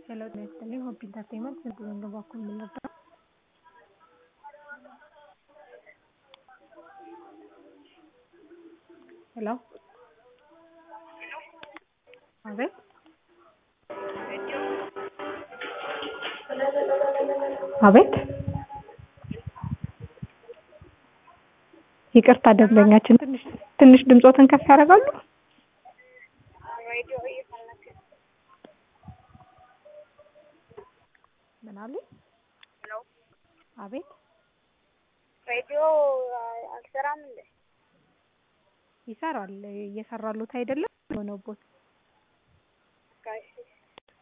ሄሎ ጤና ይስጥልኝ ሆፕ ኢንተርቴይንመንት በገንዘብ በኩል የምንረዳው ሄሎ አቤት አቤት ይቅርታ ደንበኛችን ትንሽ ትንሽ ድምጾትን ከፍ ያደርጋሉ ሬዲዮ እየፈለክ ምን አሉ ነው? አቤት ሬዲዮ አልሰራም እንዴ? ይሰራል እየሰራሉት አይደለም የሆነው ቦታ ጋሽ